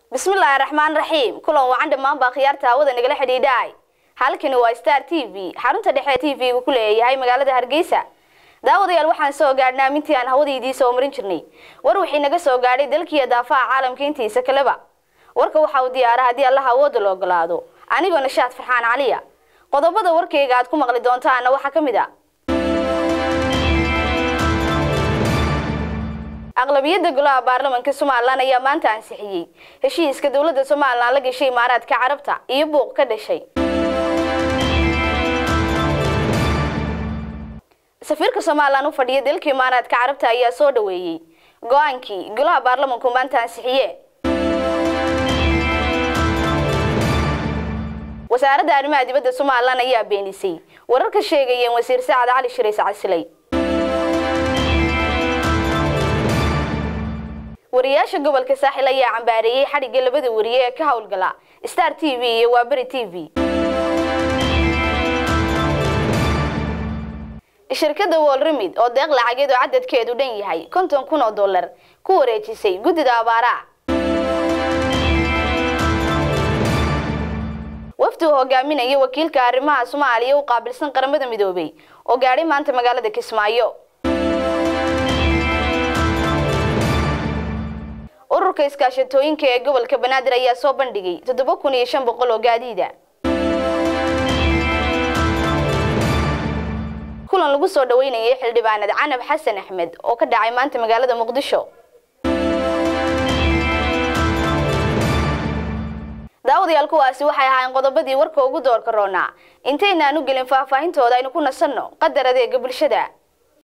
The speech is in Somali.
bismillaahi raxmaan raxiim kulan wacan dhammaan baa khiyaarta hawada nagala xidhiidhaay halkani waa star t v xarunta dhexe t v-gu ku leeyahay magaalada hargeysa daawadayaal waxaan soo gaadhnaa amintii aan hawadaydii soo marin jirnay war wixii naga soo gaadhay dalkiiyo daafaha caalamka intiisa kaleba warka waxa uu diyaara haddii allaha awooda la ogolaado anigoo nashaad farxaan caliya qodobada warkayga aad ku maqli doontaana waxaa ka mid a aqlabiyadda golaha baarlamanka somalilan ayaa maanta ansixiyey heshiiska dowladda somalilan la gashay imaaraadka carabta iyo buuq ka dhashay safiirka somalilan u fadhiya dalka imaaraadka carabta ayaa soo dhaweeyey go-aankii golaha baarlamanku maanta ansixiye wasaaradda arrimaha dibadda somalilan ayaa beenisay warar ka sheegayeen wasiir sacad cali shirays casilay wariyaasha gobolka saaxil ayaa cambaareeyey xadhigga labada wariye ee ka howlgala star t v iyo waaberi t v shirkadda wolrimid oo deeq lacageed oo cadadkeedu dhan yahay konton kun oo dollar ku wareejisay guddida abaaraha wafdi uu hogaaminaya wakiilka arrimaha soomaaliya u qaabilsan qaramada midoobay oo gaadhay maanta magaalada kismaayo ururka iskaashatooyinka ee gobolka banaadir ayaa soo bandhigay toddoba kun iyo shan boqol oo gaadiida kulan lagu soo dhaweynayay xildhibaanad canab xasan axmed oo ka dhacay maanta magaalada muqdisho daawadayaal kuwaasi waxay ahaayeen qodobadii warka ugu doorka roonaa intaynaan u gelin faahfaahintooda aynu ku nasanno qadar adeega bulshada